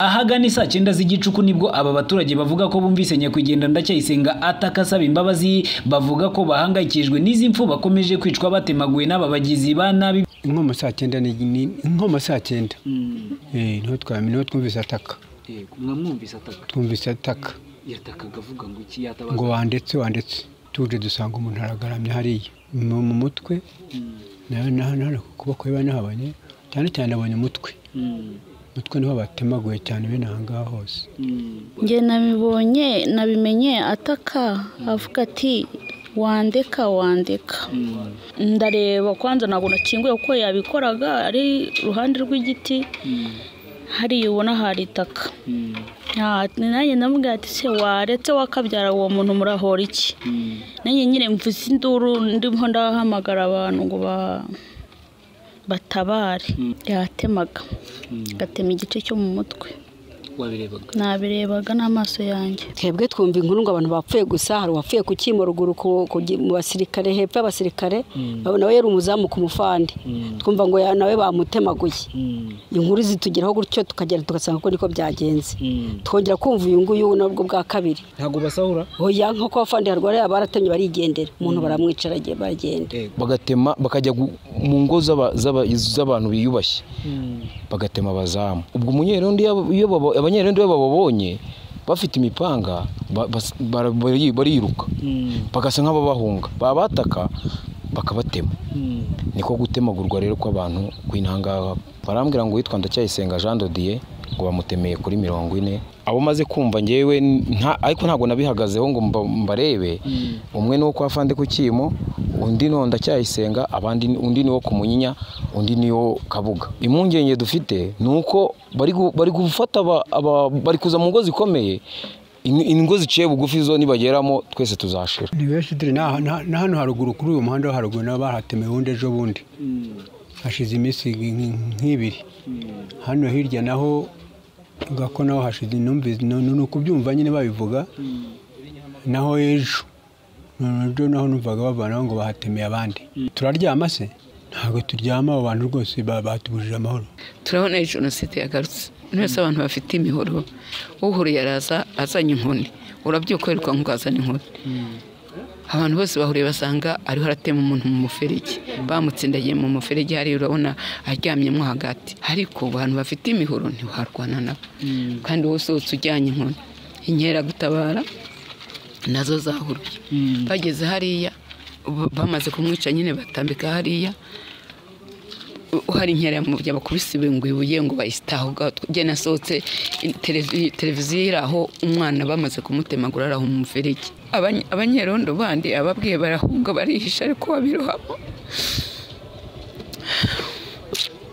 ahagana saa cyenda z'igicuku nibwo aba baturage bavuga ko bumvise nyakwigendera ndacyayisenga ataka asaba imbabazi bavuga ko bahangayikishijwe n'izi mpfu bakomeje kwicwa batemaguwe n'aba bagizi ba nabi inkoma saa cyenda ni ni- inkoma saa cyenda Eh, niho twa- niho twumvise ataka mwamwumvise ataka twumvise ataka yatakaga avuga ngo iki ngo yatabaza wandetse wandetse tuje dusanga umuntu aragaramye hariya mu mu mutwe na- na- na- ku kuboko biba nahabonye cyane cyane abonye umutwe umutwe niho batemaguye cyane bene aha ngaha hose njye nabibonye nabimenye ataka avuga ati wandeka wandeka ndareba kwanza ntabwo nakinguye kuko yabikoraga ari iruhande rw'igiti hariya ubona hari itaka Ah, nanjye ndamubwira ati se waretse wakabyara uwo muntu murahora iki nanjye nyine mvuze induru ndimo ndahamagara abantu ngo ba- batabare yatemaga agatema igice cyo mu mutwe wabirebaga nabirebaga n'amaso yanjye twebwe twumva inkuru ngo abantu bapfuye gusa hari uwapfuye ku cyimo ruguru ku- ku gi- mu basirikare hepfo y'abasirikare nawe yari umuzamu ku mufande twumva ngo ya- nawe bamutemaguye inkuru zitugeraho gutyo tukagenda tugasanga ko niko byagenze twongera kumva uyu nguyu nabwo bwa kabiri ntabwo basahura oya nko kwa fandi harwariye abaratemye barigendera umuntu baramwicara agiye baragenda bagatema bakajya gu- mu ngo z'aba- z'aba- z'abantu biyubashye bagatema abazamu ubwo umunyerondo iyo abo- iyo baba- abanyerondo iyo bababonye bafite imipanga ba- bas- bara- bari- bariruka bagasa nk'ababahunga babataka bakabatema niko gutemagurwa rero kw'abantu kw'intangaha barambwira ngo witwa ndacyayisenga jean dodiye ngo bamutemeye kuri mirongo ine abo maze kumva ngewe nta- ariko ntabwo nabihagazeho ngo mba- mbarebe umwe ni uwo kwa fande ku cyimo undi ni uwo ndacyayisenga abandi ni- undi ni uwo ku munyinya undi ni uwo kabuga impungenge dufite ni uko bari gu- bari gufata aba- aba- bari kuza mu ngo zikomeye In- ingo ziciye bugufi zo nibageramo twese tuzashira ni benshi dore na na- na hano haruguru kuri uyu muhanda wo haruguru nabo bahatemeye ubundi ejo bundi hashize iminsi nk- nk- nk'ibiri hano hirya naho gako naho hashize numvise nu- nu- ni ukubyumva nyine babivuga naho ejo ejo naho numvaga bavanaho ngo bahatemeye abandi turaryama se ntabwo turyama abo bantu rwose ba- batubujije amahoro turabona ari jenoside yagarutse mwese abantu bafite imihoro uhuriye araza azanye inkoni urabyuka wiruka nk'uko azana inkoni abantu bose bahuriye basanga ariho aratema umuntu mu muferege bamutsindagiye mu muferege hariya urabona aryamyemo hagati ariko abantu bafite imihoro ntiwarwana nabo kandi wowe usohotse ujyanye inkoni inkeragutabara nazo zahuruye bageze hariya b- bamaze kumwica nyine batambika hariya hari inkera yamubya bakubisibe ngo ibuye ngo bayisitaho ubwaho njye nasohotse i- televi- televiziyo iri aho umwana bamaze kumutemagura ari aho mu muferege Abanye- abanyerondo bandi ababwiye barahunga barihisha ariko babirohamo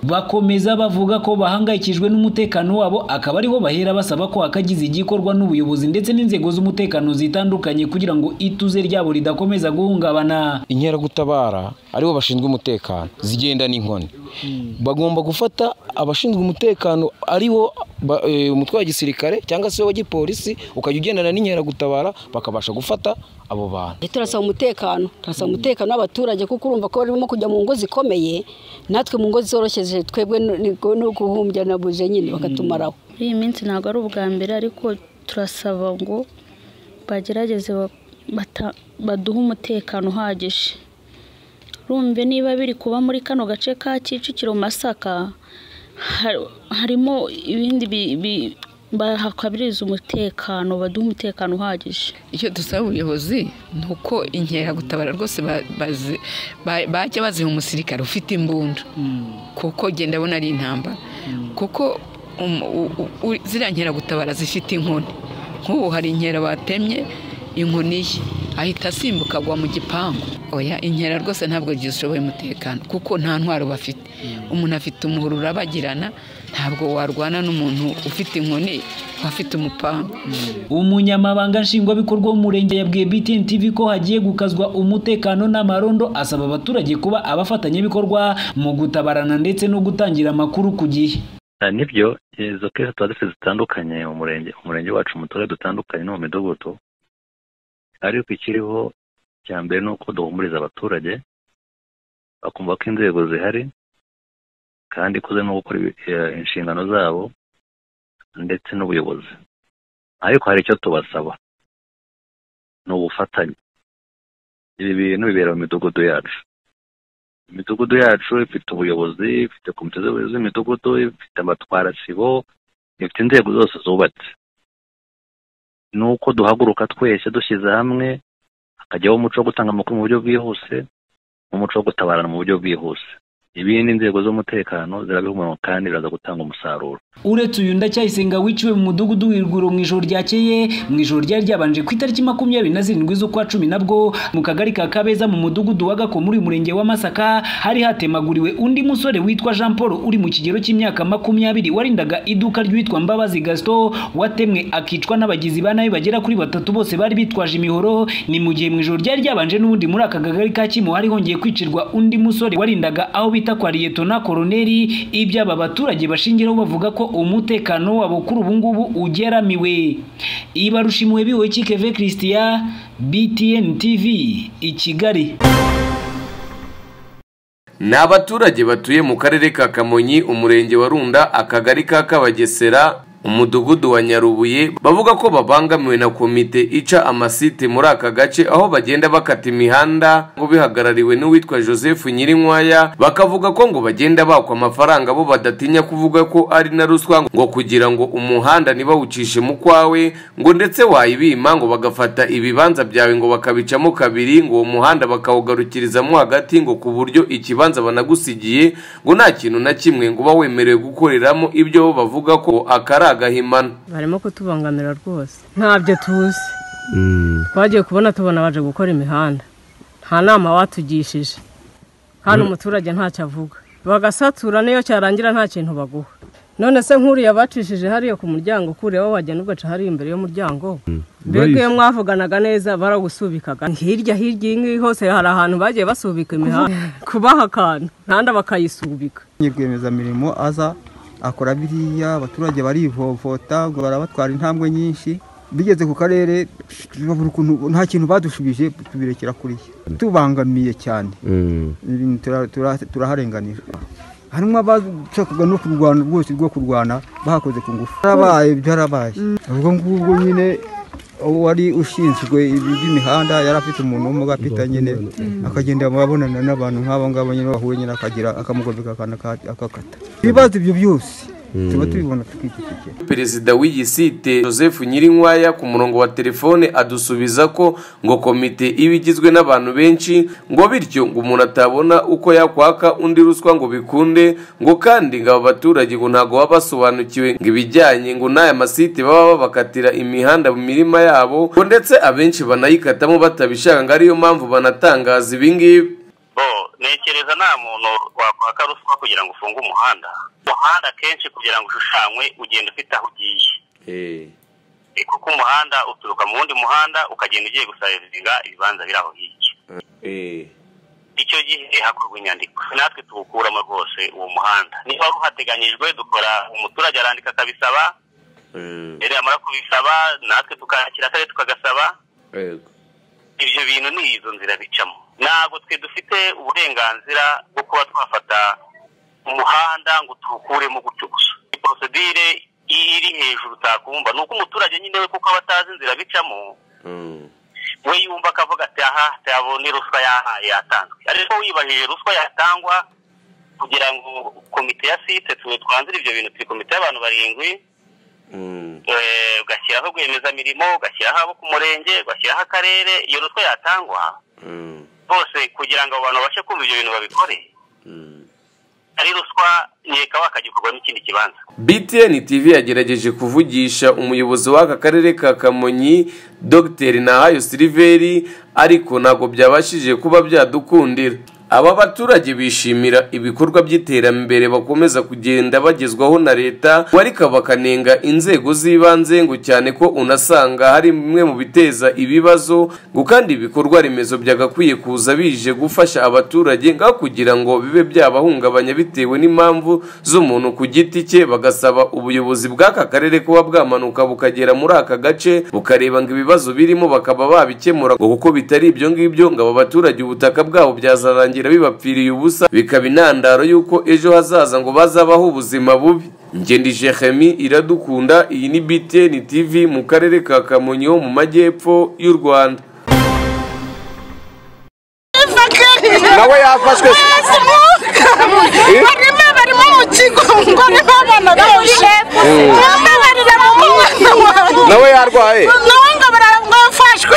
bakomeza bavuga ko bahangayikishijwe n'umutekano wabo akaba ariho bahera basaba ko hakagize igikorwa n'ubuyobozi ndetse n'inzego z'umutekano zitandukanye kugira ngo ituze ryabo ridakomeza guhungabana inkeragutabara aribo bashinzwe umutekano zigenda n'inkoni bagomba gufata abashinzwe umutekano aribo ba- eh, umutwe wa gisirikare cyangwa se uwa gipolisi ukajya ugendana n'inkeragutabara bakabasha gufata abo bantu turasaba umutekano turasaba umutekano w'abaturage kuko urumva ko barimo kujya mu ngo zikomeye natwe mu ngo zoroshyeje twebwe ni- ni- no guhumbya na buje nyine bakatumaraho muri iyi minsi ntabwo ari ubwa mbere ariko turasaba ngo bagerageze ba- bata- baduhe umutekano uhagije rumve niba biri kuba muri kano gace ka kicukiro masaka ha- harimo ibindi bi- bi- bahakabiriza umutekano baduhe umutekano uhagije icyo dusaba ubuyobozi ni uko inkeragutabara rwose ba- bazi- ba- bajya baziha umusirikare ufite imbunda kuko genda abona ari intambara kuko um- u- u- u- ziriya nkeragutabara zifite inkoni nk'ubu hari inkera batemye inkoni ye ahita asimbuka agwa mu gipangu oya inkera rwose ntabwo zishoboye umutekano kuko nta ntwaro bafite umuntu afite umuhoro urabagirana ntabwo warwana n'umuntu ufite inkoni afite umupanga umunyamabanga nshingwabikorwa w'umurenge yabwiye BTN TV ko hagiye gukazwa umutekano n'amarondo asaba abaturage kuba abafatanyabikorwa mu gutabarana ndetse no gutangira amakuru ku gihe Ah, nibyo izo kesi tuba dufite zitandukanye mu murenge umurenge wacu mu turere dutandukanye no mu midugudu ariko ikiriho cya mbere ni uko duhumuriza abaturage bakumva ko inzego zihari kandi ko zirimo gukora ibi- eh, inshingano zabo ndetse n'ubuyobozi ariko hari icyo tubasaba ni ubufatanye ibi bintu bibera mu midugudu yacu imidugudu yacu ifite ubuyobozi ifite komite z'ubuyobozi z'imidugudu ifite abatwarasibo ifite inzego zose zubatse ni uko duhaguruka twese dushyize hamwe hakajyaho umuco wo gutanga amakuru mu buryo bwihuse n'umuco wo gutabarana mu buryo bwihuse ibindi inzego z'umutekano zirabihumura kandi biraza gutanga umusaruro uretse uyu ndacyayisenga wiciwe mu mudugudu w'irwiro mu ijoro ryakeye mu ijoro ryari ryabanje ku itariki makumyabiri na zirindwi z'ukwa cumi nabwo mu kagari ka kabeza mu mudugudu wa gakoma uri murenge wa masaka hari hatemaguriwe undi musore witwa jean paul uri mu kigero cy'imyaka makumyabiri warindaga iduka ry'uwitwa mbabazi gasito watemwe akicwa n'abagizi ba nabi bagera kuri batatu bose bari bitwaje imihoro ni mu gihe mu ijoro ryari ryabanje n'ubundi muri aka kagari ka kimo hari hongeye kwicirwa undi musore warindaga aho bita kwa liyetona koroneri ibyo aba baturage bashingiraho bavuga ko umutekano wabo kuri ubu ngubu ugeramiwe ibarusha impuhwe biwe kikeve christian btn tv i kigali ni abaturage batuye mu karere ka kamonyi umurenge wa runda akagari ka kabagesera umudugudu wa nyarubuye bavuga ko babangamiwe na komite ica amasite muri aka gace aho bagenda bakata imihanda ngo bihagarariwe n'uwitwa joseph nyirinkwaya bakavuga ko ngo bagenda bakwa amafaranga bo badatinya kuvuga ko ari na ruswa ngo kugira ngo umuhanda ntibawucishe mu kwawe ngo ndetse wayibima ngo bagafata ibibanza byawe ngo bakabicamo kabiri ngo uwo muhanda bakawugarukirizamo hagati ngo ku buryo ikibanza banagusigiye ngo nta kintu na kimwe ngo uba wemerewe gukoreramo ibyo bo bavuga ko akari agahimana barimo kutubangamira rwose ntabyo tuzi twagiye kubona tubona baje gukora imihanda nta nama watugishije hano umuturage ntacyo avuga bagasatura n'iyo cyarangira nta kintu baguha none se nk'uriya bacishije hariya ku muryango kuriya wowe wagenda ugaca hariya imbere y'umuryango mbega iyo mwavuganaga neza baragusubikaga hirya hirya iyi ngiyi hose hari ahantu bagiye basubika imihanda kubaha akantu ntanda bakayisubika nyir'rwiyemezamirimo aza akora biriya abaturage barivovota ngo barabatwara intambwe nyinshi bigeze ku karere nta kintu badushubije tubirekera kuriya tubangamiye cyane turaharenganira harimo abashakaga no kurwana rwose rwo kurwana bahakoze ku ngufu byarabaye byarabaye ubwo ngubwo nyine wari ushinzwe iby'imihanda yari afite umuntu w'umugapita nyine akagenda abonana n'abantu nk'abo ngabo nyine bahuye nyine akagira akamugobeka akakata ibibazo ibyo byose tuba tubibona tukikikije perezida w'iyi site joseph nyirinkwaya ku murongo wa telefone adusubiza ko ngo komite iba igizwe n'abantu benshi ngo bityo ngo umuntu atabona uko yakwaka undi ruswa ngo bikunde ngo kandi ngo aba baturage ngo ntabwo baba basobanukiwe ngo ibijyanye ngo n'aya masite baba babakatira imihanda mu mirima yabo ngo ndetse abenshi banayikatamo batabishaka ngo ariyo mpamvu banatangaza ibingibi ntekereza nta muntu wakwaka ruswa kugira ngo ufunge umuhanda umuhanda akenshi kugira ngo ushushanywe ugenda ufite aho ugiye kuko umuhanda uturuka mu wundi muhanda ukagenda ugiye gusarizinga ibibanza biri aho hirya icyo gihe hakorwa inyandiko natwe tuwukuramo rwose uwo muhanda niba wari uhateganyijwe dukora umuturage arandika akabisaba rero yamara kubisaba natwe tukakira akarere tukagasaba ibyo bintu ni izo nzira bicamo ntabwo twe dufite uburenganzira bwo kuba twafata umuhanda ngo tuwukuremo gutyo gusa porosidire iri hejuru utakumva ni uko umuturage nyine we kuko aba atazi inzira bicamo we yumva akavuga ati aha tuyabone ruswa yatanzwe ariko wibajije ruswa yatangwa kugira ngo komite ya site twanzire ibyo bintu turi komite y'abantu barindwi ugashyiraho rwiyemezamirimo ugashyiraho abo ku murenge ugashyiraho akarere iyo ruswa yatangwa bose kugira ngo abantu babashe kumva ibyo bintu babikore ari ruswa nkeka wakagikorwa n'ikindi kibanza btn tv yagerageje kuvugisha umuyobozi w'aka karere ka kamonyi dr nahayo siliveri ariko ntabwo byabashije kuba byadukundira aba baturage bishimira ibikorwa by'iterambere bakomeza kugenda bagezwaho na leta ariko bakanenga inzego z'ibanze ngo cyane ko unasanga hari bimwe mu biteza ibibazo ngo kandi ibikorwa remezo byagakwiye kuza bije gufasha abaturage ngaho kugira ngo bibe byabahungabanya bitewe n'impamvu z'umuntu ku giti cye bagasaba ubuyobozi bw'aka karere kuba bwamanuka bukagera muri aka gace bukareba ngo ibibazo birimo bakaba babikemura ngo kuko bitari ibyo ngibyo ngo aba baturage ubutaka bwabo byazarangira byagira bibapfiriye ubusa bikaba intandaro y'uko ejo hazaza ngo bazabaho ubuzima bubi ngende jehemi iradukunda iyi ni btn tv mu karere ka kamonyi ho mu majyepfo y'u rwanda nawe yafashwe barimo barimo mu kigo ngo niba abana benshi babarira mu mwana wanjye nawe yarwaye nawe ngo barafashwe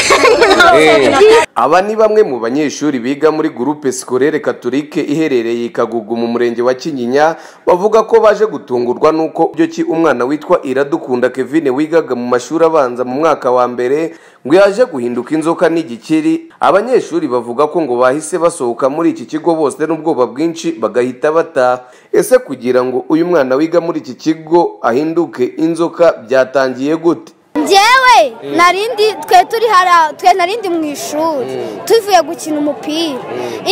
aba ni bamwe mu banyeshuri biga muri gurupe sikorere katolike iherereye i kagugu mu murenge wa kinyinya bavuga ko baje gutungurwa n'uko byo ki umwana witwa iradukunda kevine wigaga mu mashuri abanza mu mwaka wa mbere ngo yaje guhinduka inzoka n'igikiri abanyeshuri bavuga ko ngo bahise basohoka muri iki kigo bose n'ubwoba bwinshi bagahita bataha ese kugira ngo uyu mwana wiga muri iki kigo ahinduke inzoka byatangiye gute njyewe narindi twe turi hara twe narindi mu ishuri tuvuye gukina umupira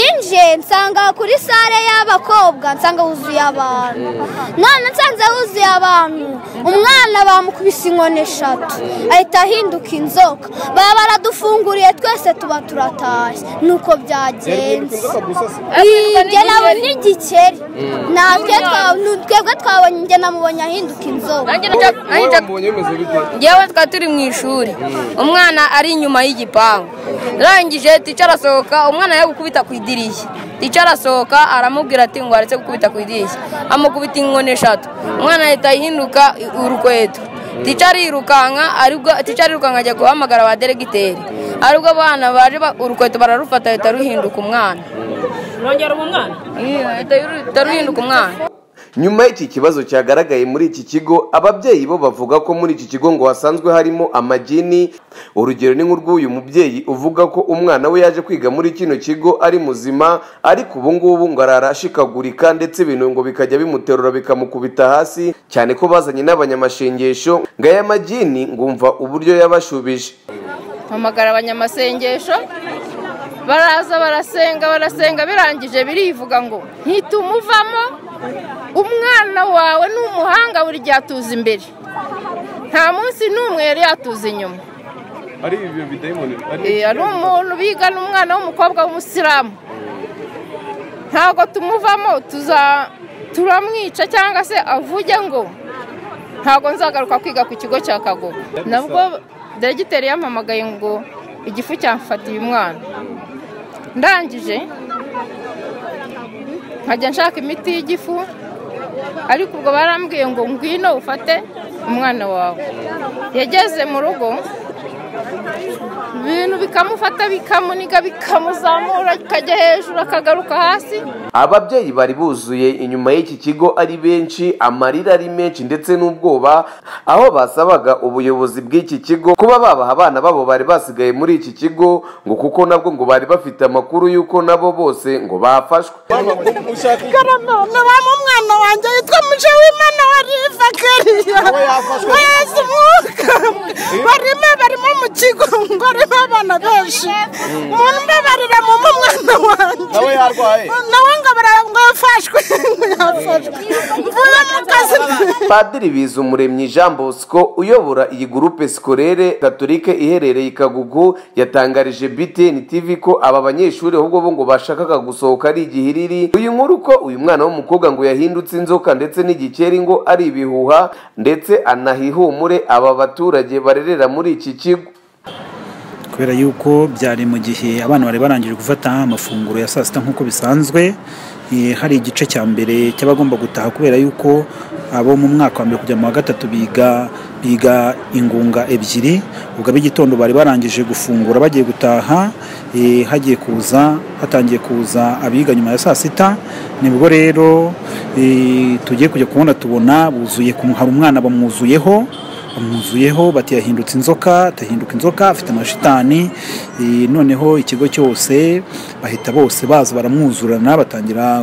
inje nsanga kuri sare y'abakobwa nsanga huzuye abantu none nsanze huzuye abantu umwana bamukubise inkoni eshatu ahita ahinduka inzoka baba baradufunguriye twese tuba turatashye nuko byagenze njye nabonye igikeri natwe twa- nu- twebwe twabonye njye namubonye ahinduka inzoka ngewe twari turi mu ishuri umwana ari inyuma y'igipangu urangije tica arasohoka umwana yo gukubita ku idirishya tica arasohoka aramubwira ati ngo aretse gukubita ku idirishya amukubita inkoni eshatu umwana ahita ahinduka urukweto tica arirukanka aribwo tica arirukanka ajya guhamagara ba deregiteri aribwo abana baje ba- urukweto bararufata ahita ruhinduka umwana rongera uwo mwana ahita ruhinduka umwana nyuma y'iki kibazo cyagaragaye muri iki kigo ababyeyi bo bavuga ko muri iki kigo ngo hasanzwe harimo amagini urugero ni nk'urw'uyu mubyeyi uvuga ko umwana we yaje kwiga muri kino kigo ari muzima ariko ubu ngubu ngo arara ashikagurika ndetse ibintu ngo bikajya bimuterura bikamukubita hasi cyane ko bazanye n'abanyamashengesho ngo aya magini ngumva uburyo yabashubije mpamagara abanyamasengesho baraza barasenga barasenga birangije birivuga ngo ntitumuvamo umwana wawe ni umuhanga buri gihe atuza imbere nta munsi n'umwe yari yatuza inyuma ari ibyo bidayimoni Eh, ari umuntu bigana umwana w'umukobwa w'umusilamu ntabwo tumuvamo tuza turamwica cyangwa se avuge ngo ntabwo nzagaruka kwiga ku kigo cya kagogo nabwo deregiteri yampamagaye ngo igifu cyamfatiye umwana ndangije nkajya nshaka imiti y'igifu ariko ubwo barambwiye ngo ngwino ufate umwana wawe yageze mu rugo ibintu bikamufata bikamuniga bikamuzamura bikajya hejuru akagaruka hasi ababyeyi bari buzuye inyuma y'iki kigo ari benshi amarira ari menshi ndetse n'ubwoba aho basabaga ubuyobozi bw'iki kigo kuba babaha abana babo bari basigaye muri iki kigo ngo kuko nabwo ngo bari bafite amakuru y'uko nabo bose ngo bafashwe karama nabamo umwana wanjye yitwa muje w'imana wari fakariya wese umwuka barimo barimo mu kigo ngo arimo abana benshi umuntu mbabarira mu mwana wanjye Nawe yarwaye. nawe ngo bara- ngo yafashwe ngo yafashwe mvuye mu kazi padiri bizumuremyi jean bosco uyobora iyi gurupe sikorere gatolike iherereye i kagugu yatangarije btn tv ko aba banyeshuri ahubwo bo ngo bashakaga gusohoka ari igihiriri uyu nkuru ko uyu mwana w'umukobwa ngo yahindutse inzoka ndetse n'igikeri ngo ari ibihuha ndetse anahihumure aba baturage barerera muri iki kigo kubera yuko byari mu gihe abana bari barangije gufata amafunguro ya saa sita nk'uko bisanzwe eh, hari igice cya mbere cy'abagomba gutaha kubera yuko abo mu mwaka wa mbere kujya mu wa gatatu biga biga ingunga ebyiri ubwo ab'igitondo bari barangije gufungura bagiye gutaha eh, hagiye kuza hatangiye kuza abiga nyuma ya saa sita nibwo rero eh, tugiye kujya kubona tubona buzuye ku- hari umwana bamwuzuyeho bamwuzuyeho bati yahindutse inzoka atahinduka inzoka afite amashitani eh, noneho ikigo cyose bahita bose baza baramwuzurana batangira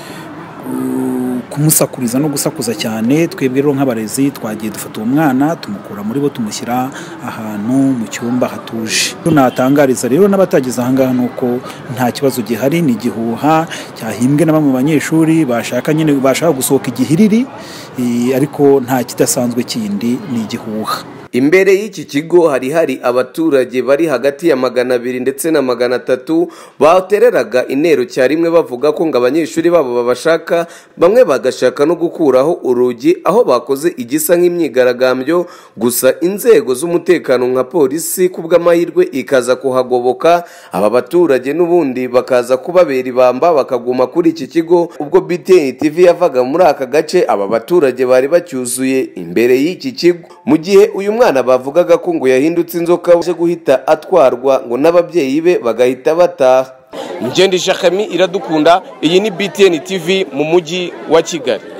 uh, kumusakuriza no gusakuza cyane twebwe rero nk'abarezi twagiye dufata uwo mwana tumukura muri bo tumushyira ahantu mu cyumba hatuje tunatangariza rero n'abatageze ahangaha ni uko nta kibazo gihari ni igihuha cyahimbwe na bamwe mu banyeshuri bashaka nyine bashaka gusohoka igihiriri eh, ariko nta kidasanzwe kindi ni igihuha imbere y'iki kigo hari hari abaturage bari hagati ya magana abiri ndetse na magana atatu batereraga intero rimwe bavuga ko ngo abanyeshuri babo babashaka bamwe bagashaka no gukuraho urugi aho bakoze igisa nk'imyigaragambyo gusa inzego z'umutekano nka polisi ku bw'amahirwe ikaza kuhagoboka aba baturage n'ubundi bakaza kubabera ibamba bakaguma kuri iki kigo ubwo btn tv yavaga muri aka gace aba baturage bari bacyuzuye imbere y'iki kigo mu gihe uyu mwana bavugaga ko ngo yahindutse inzoka aje guhita atwarwa ngo n'ababyeyi be bagahita bataha njye ndishakami iradukunda iyi ni btn tv mu mujyi wa kigali